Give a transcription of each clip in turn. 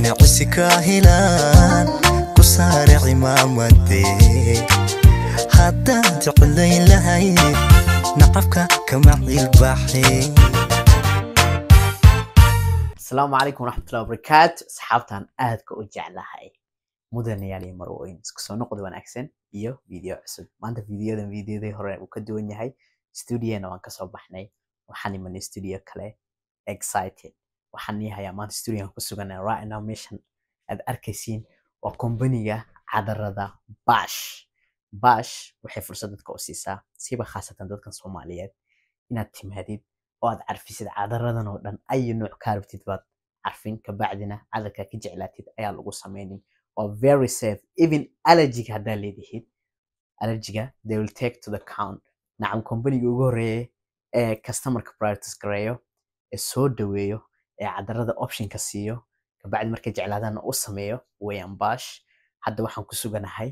ganacsi ka helaan ku saare cimaamadee haddaan jeclayn lahayd nacabka kama cilbaxee asalaamu calaykum waraxmatullahi wabarakaatu asxaabtan aadka u jeclahay mudanayaal iyo marwooyin isku soo noqod wanaagsan iyo video cusub maanta videodan videodii hore uu ka duwan yahay studiona waan kasoo baxnay waxaan imanay studio kale excited waxaan ii hayaa maanta studioan ku suganay right now meeshan aad arkaysiin waa kombaniga cadarada bash bash waxay fursad dadka u siisaa siiba khaasatan dadkan soomaaliyeed inaad timaadid oo aad carfisid cadaradan oo dhan ayo nooc kaa rabtid baad carfin kabacdina cadarkaa ka jeclaatid ayaa lagu sameynin waa very safe even allergiga haddaa leedihid allergiga they will take to the count nacam kombaniga ugu horeeya ee customerka priorities gareeyo ee soo dhaweeyo ee cadarada optionka siiyo kabacdi markay jeclaadaana u sameeyo wayan bash hadda waxaan ku suganahay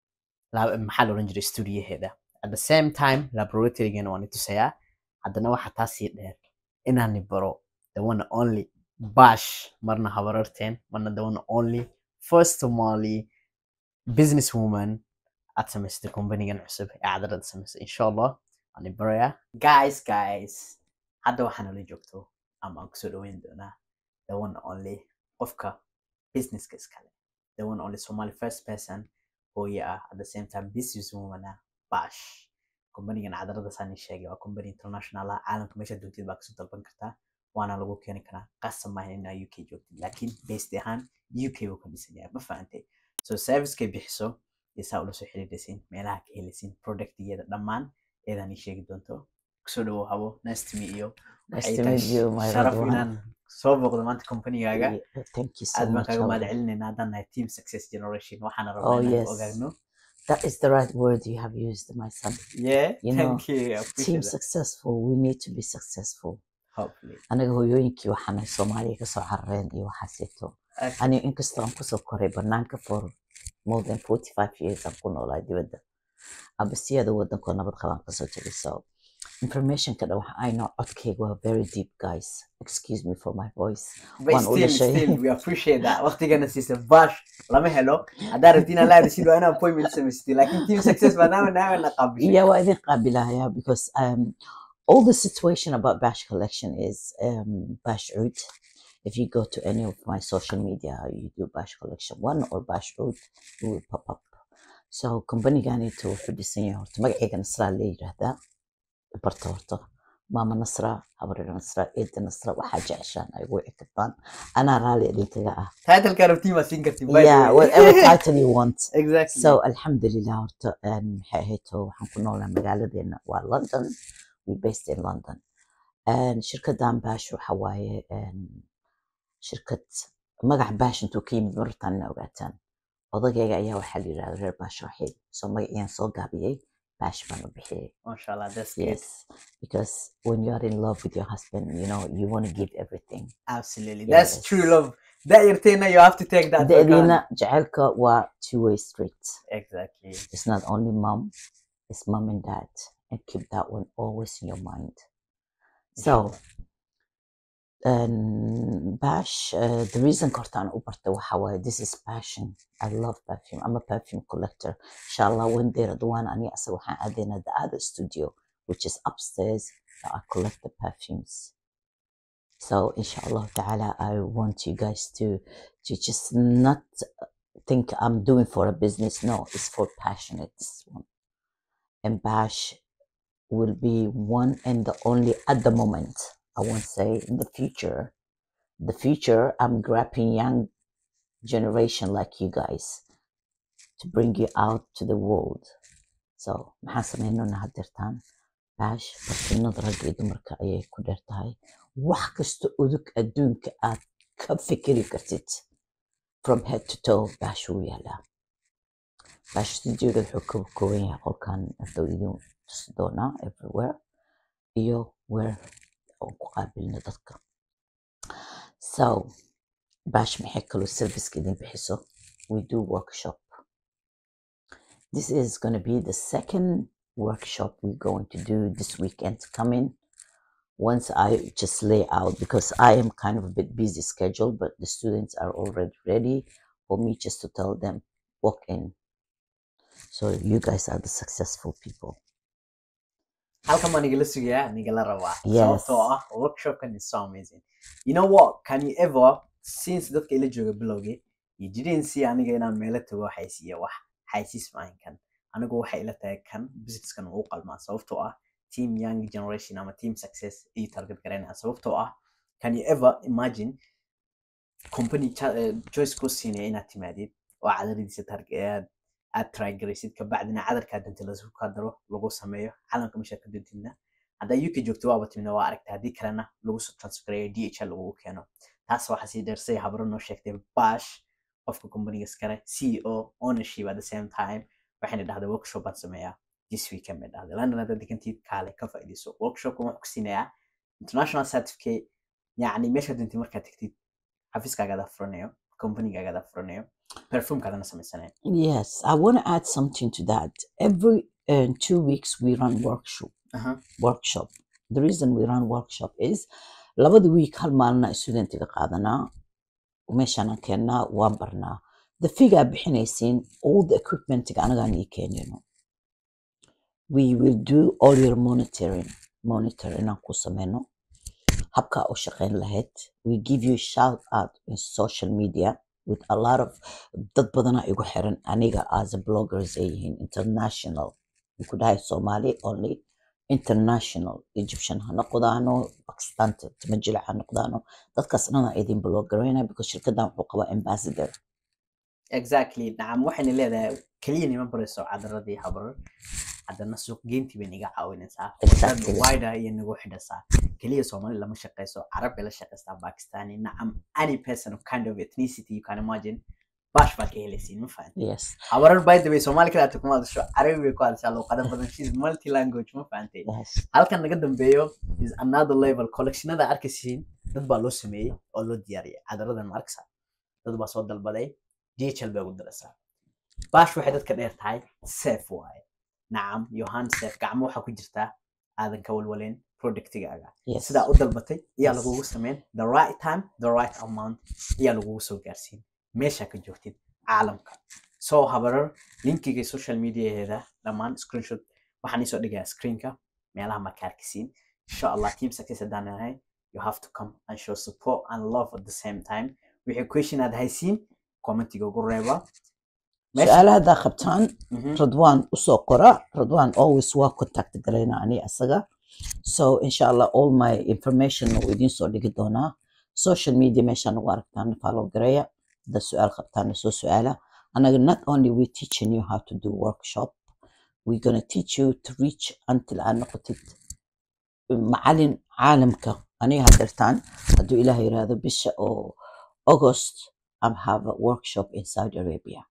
lab- maxaa la odhan jiray studioheeda at the same time laboratorygana waan itusayaa haddana waxaa taasii dheer inaani baro the one and only bash marna habararteen marna the one and only first somali business woman aad samaysatay kombanigan cusub ee cadarada samaysay insha allah waani barayaa guys guys hadda waxaa nala joogto ama aan kusoo dhaweyn doonaa the one and only qofka businesska iskale the one and only somali first person hooye ah at the same time business woman ah bash kombanigan cadarada saan ii sheegay waa kombani international ah caalamka meesha doontid baa kasoo dalban kartaa waana lagu keeni karaa qasab maahan inaa uk joogtid laakiin based ahaan uk buu ka dhisan yahay ma fahantay so servicekay bixiso iyo saa ula soo xiriiraysiin meelaha ka helaysiin productigeeda dhammaan eedaan ii sheegi doonto kusoo dhawow habo nice to meet you Nice Waxay to tahay meet you, my sharaf Radwan. inaan soo booqdo maanta kombanigaaga Yeah, Thank you so aad baan much. kaaga mahad Howard. celinayna haddaan nahay team success generation waxaana Oh, rabaa inaan yes. ogaagno That is the right word you have used, my son. yeah You thank you I Team appreciate that successful, we need to be successful. hopefully Anaga hooyooyinkii waxaanay Soomaaliya ka soo carareen iyo waxaaseeto. Okay. Ani inkastoo aan kusoo koray banaanka for more than 45 years aan ku noolaa dibadda. Abasiyada wadankoo nabad qabaan kasoo tegay. So informationka dhan waxa ay noo codkayga waa very deep guys. Excuse me for my voice. but waan u still dhashay. still we appreciate that waqtigana siisa bash lama helo haddaa rabti inaa la hadashid waa inaa appointment samaysatid laakiin team success maadaama naagana qaabishay Yeah, well, I think Qabilaya because um, all the situation about Bash Collection is um, Bash Oud. If you go to any of my social media, you do Bash Collection one or Bash Oud, it will pop up. So company gani to wuxuu dhisan yahay horta magacayga Nasra la yiraahdaa barta horta maama Nasra habaryar Nasra eeda Nasra waxaa jeceshaan ay ugu wici kartaan anaa raali idinkaga ah titleka rabtiin waa siin kartiin by the yeah way. whatever title you want exactly So alxamdulilah horta een, maxay ahayd oo waxaan ku noolaa magaaladeena waa London we based in London And shirkadan Bash waxa waaye een, shirkad magac Bash intuu ka yimid martaan ina ogaataan odagayga ayaa waxaa la yidhahda reer Bash Raxiil so magaciyaan soo gaabiyey Bash baan u bixiyey masha allah that's good yes because when you are in love with your husband you know you want to give everything absolutely that's true Yes. love that yarteena you have to take that for deediina granted. jacaylka waa two way street exactly It's not only mom, it's mom and dad. And keep that one always in your mind. So, um, Bash, uh, the reason Cortana Uparta Hawaii, this is passion. I love perfume. I'm a perfume collector. Inshallah, one day, the one Ani Asawahan Adina, the other studio, which is upstairs, that I collect the perfumes. So, inshallah ta'ala, I want you guys to, to just not think I'm doing for a business. No, it's for passionate. one. And Bash will be one and the only at the moment. I won't say in the future. The future, I'm grabbing young generation like you guys to bring you out to the world. So, maxaan sameynona hadirtaan Bash, barkinada ragga iyo dumarka ayay ku dheer tahay. Wax kasta udug adduunka aad ka fikiri kartid. from head to toe bash wuu yaalaa bash studioga wuxuu ka kooban yahay qolkan wuxuu idin tusi doonaa everywhere iyo where aan ku qaabilno dadka so bash maxay kaloo serviceka idin bixiso we do workshop this is going to be the second workshop we're going to do this weekend coming once I just lay out because I am kind of a bit busy schedule, but the students are already ready for me just to tell them walk in. So you guys are the successful people. halkan baa nigala sugayaa nigala rabaa Yes. sababtoo ah workshopkan is so amazing you know what can you ever since dadka ila jooga bilowgii you didn't see aniga inaan meelo tago xaysiiya wax xaysiis maahan kan anigu waxay ila tahay kan businesskan uu qalmaa sababtoo ah team young generation ama team success iyo target garanaya sababtoo ah can you ever imagine company cha- eh, choice kuu siinaya inaad timaadid oo cadaradiisa target aad try garaysid kabacdina cadarkaa dunta lasu kaa daro lagu sameeyo calanka meesha ka duntidna haddaa uk joogto waaba timidna waa aragta haddii kalena lagu soo transfereeyo dhl lagugu keeno taas waxaa sii dheersay habro noo sheegtay bash qofka companiga iskale ceo ownership at the same time waxayna dhahday workshop baan sameeyaa this weekend bay dhahday london haddaad degantiid kaale ka faa'iidayso workshopkan wuxuu ku siinayaa international certificate yacni meesha duntid markaad tegtid xafiiskaagaada furanayo companigagaada furanayo perfumkaadana samaysanayo Yes, I want to add something to that. Every uh, two weeks we run workshop. Aha. Workshop. The reason we run workshop is labada week hal maalina studentiga qaadanaa meeshaan aan keennaa waan barnaa the figure bixinaysiin all the equipmentiga anagaan ii keenino we will do all your monitoring monitor inaan ku sameyno habkaa u shaqeyn lahayd we give you shout out in social media with a lot of dad badana igu xiran aniga as a bloggers ay yihiin international ku dhahay somali only international egyptian ha noqdaano pakistan tamajila ha noqdaano dadkaas dhana idin bloggarayna because shirkadan wuxuu qabaa ambassador exactly nacam waxayna leedahay keliya nima barayso cadaradii habrar haddana suuq geyntii bay naga caawinaysaa Exactly. wida iyo nagu xidhasaa keliya soomaali lama shaqayso carab bay la shaqaystaa pakistani nacam any person of kind of ethnicity you can imagine bash baa ka helaysiin ma fahanti yes habarar by the way soomaali kala kuma hadasho carabi bay ku hadashaa luuqado badan she's multi language ma fahantay yes halkan naga dambeeyo is another level collectionada arkaysiin dad baa loo sameeyey oo loo diyaariyay cadaradan ma arkaysaa dad baa soo dalbaday dhl bay ugu daraysaa bash waxay dadka dheer tahay safe waaye nacam yohan safe gacmo waxaa ku jirtaa aadan ka walwaleyn productigaaga yes sidaa u dalbatay ayaa Yes. lagugu sameyn the right time the right amount ayaa lagugu soo gaarsiin meeshaa ka joogtid caalamka soo habarar linkiga social mediaheeda dhammaan screenshot waxaan iisoo dhigayaa screenka meelaha marka arkisiin insha allah team success haddaan nahay you have to come and show support and love at the same time wixii question aad haysiin commentiga ugu reeba Meesha- su-aalaha haddaa qabtaan Mhm. radwan usoo qora radwan always waa contact garayna ani asaga so insha allah all my information uu idiin soo dhigi doonaa social media meeshaan ugu aragtaan follow gareeya haddaa su-aal qabtaan soo su-aala anaga not only we teaching you how to do workshop we gonna teach you to reach until aad noqotid macalin caalamka aniga hadeertaan hadduu ilaah yiraahdo bisha oo august I'm have a workshop in Saudi Arabia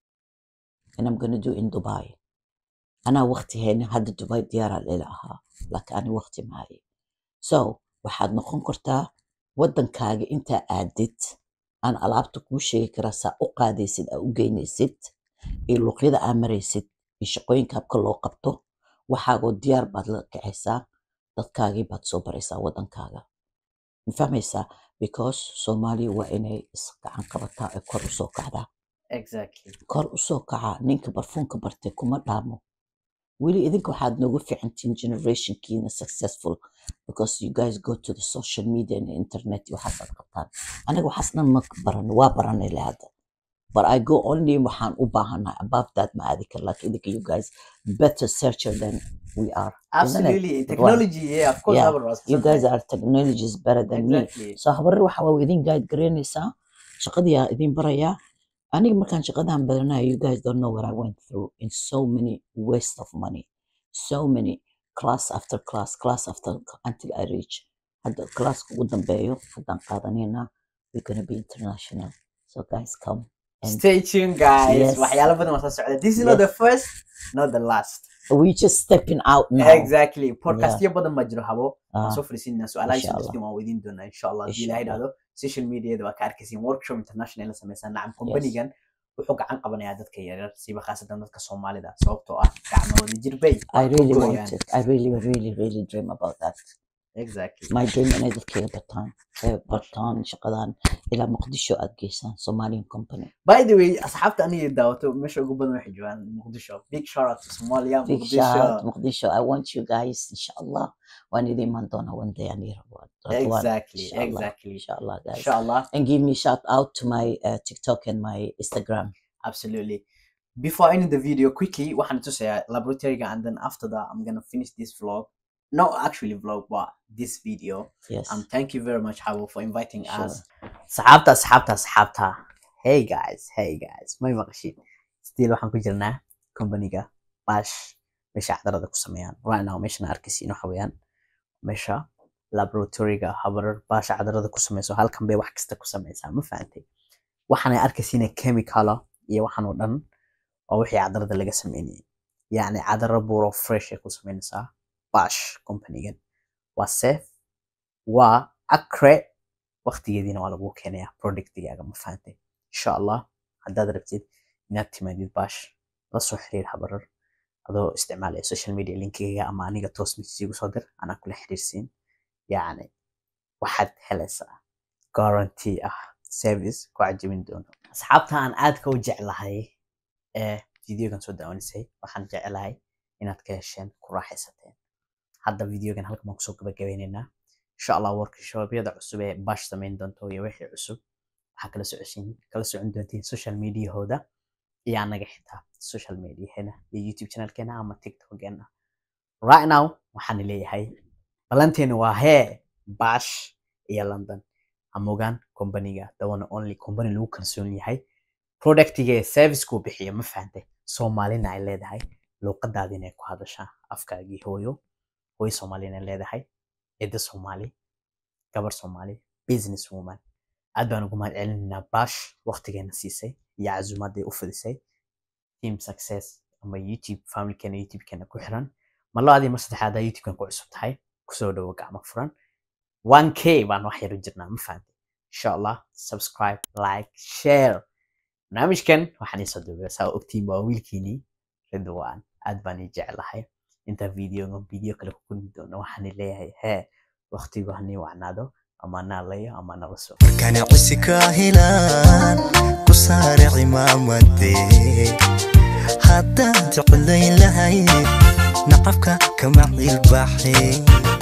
and I'm gonna do in Dubai anaa waqti haynin hadda Dubai diyaaraa ila ahaa laakiin ani waqti maaye so waxaad noqon kartaa waddankaaga intaa aadid aan alaabta kuu sheegi karaa saa u qaadaysid aa u geynaysid iyo luuqyada aa maraysid iyo shaqooyinka habka loo qabto waxaagoo diyaar baad la kacaysaa dadkaagii baad soo baraysaa waddankaaga ma fahmaysaa because soomaaliya waa inay isgacan qabataa ee kor usoo kacdaa exactly kor usoo kaca ninka barfuunka bartay kuma dhaamo weli idinka waxaad noogu fiicantiin generationkiina successful because you guys go to the social media and the internet iyo waxaasaad qabtaan aniga waxaas dhan ma baran waa baranay le hadda but I go only waxaan u baahanahay above that ma aadi kar laakiin idinka you guys better searcher than we are isn't it? absolutely technology yeah of course Yeah. habar was you guys are technologies better than me exactly so habarar waxa waa idin guide garaynaysaa shaqadiyaa idin barayaa aniga markaan shaqadan baranayo you guys don't know what I went through in so many waste of money so many class after class class after until I reach hadda classka ugu dambeeyo haddaan qaadanayna we're gonna be international so guys come and stay tuned guys Yes. waxyaalo badan waa soo socda this is not Yes. the first not the last we just stepping out now exactly podcastyo badan baa jiro habo waan Ah, soo fariisinaa su-aalaha Insha soo Allah. dadkin waan weydiin doonaa insha allah haddii Insha ilahay Allah. dhahdo social mediada waa ka arkaysiin workshop international la samaysaa nacam companigan wuxuu gacan qabanayaa dadka yaryar siiba khaasatan dadka soomaalida sababtoo ah gacmahooda jirbay I really gooyaan. want it I really really really dream about that exactly my dream inay dadkayga bartaan ee bartaan shaqadan ilaa muqdisho aad geysaan somalian company by the way asxaabta aniga daawato meesha ugu badan waxay joogaan muqdisho big shout out to somalia big shout out muqdisho muqdisho i want you guys inshallah waan idin iman doonaa one day ani rabo Radwan, exactly inshallah, exactly inshallah guys inshallah and give me shout out to my uh, tiktok and my instagram absolutely before ending the video quickly waxaan tusayaa laboratoryga and then after that i'm gonna finish this vlog not actually vlog but this video yes um thank you very much Habo for inviting Sure. us saxaabta asxaabta asxaabta hey guys hey guys may maqashin still waxaan ku jirnaa companyga bash meesha cadarada ku sameeyaan right now meeshana arkaysiin waxa weeyaan meesha laboratoryga habarar baasha cadarada ku sameyso halkan bay wax kasta ku sameysaa ma fahantay waxaanay arkaysiina chemicala iyo waxaan oo dhan waa wixii cadarada laga sameynayay yacni cadaro buuro fresh ay ku sameynaysaa bash companygan waa safe waa accurate waqtigeediina waa lagu keenayaa productigaaga ma fahantay insha allah haddaad rabtid inaad timaadid bash la soo xiriir habarar adoo isticmaalaya social media linkigayga ama aniga toos message igu soo dir anaa kula xiriirsiin yacni waxaad helaysaa guarantee ah service ku cajabin doono asxaabta aan aadka u jeclahay ee videogan soo daawanisay waxaan jeclahay inaad ka hesheen ku raaxaysateen hadda videogan halkan baan kusoo gabagabeynaynaa insha allah workshobyada cusub ee bash samayn doonto iyo wixii cusub waxaa kala socoshin kala socon doontiin social mediahooda iyo anaga xitaa social mediaheena iyo youtube channelkeena ama tiktokeena right now waxaan leeyahay balanteena waa hee bash iyo london hamogaan companyga the one only company lagu kalsoon yahay productiga ee servicekuu bixiyo ma fahantay soomaalina ay leedahay luuqadaadina ay ku hadashaa afkaagii hooyo hooyo soomaalina ay leedahay cidda soomaali gabar soomaali business woman aad baan ugu mahad celinaynaa bash waqtigeena siisay iyo casuumaday u fidisay team success ama youtube familkeena youtubekeena ku xiran mar labaadii mar saddexaad youtubekan ku cusub tahay kusoo dhowo gacmo furan 1k baan wax yar u jirnaa ma fahantay insha allah subscribe like share barnaamijkan waxaan iisoo duubay saa ogtiin waa wiilkiinii ridwaan aad baan ii jeclahay inta videoga video kale ku kulmi doono waxaan leeyahay hee waqtigu hanii wacnaado ama naalayo ama nala soo markaan cisi ka helaan ku saare cimaamade haddaan jeclayn lahay nacabka kama cilbaxay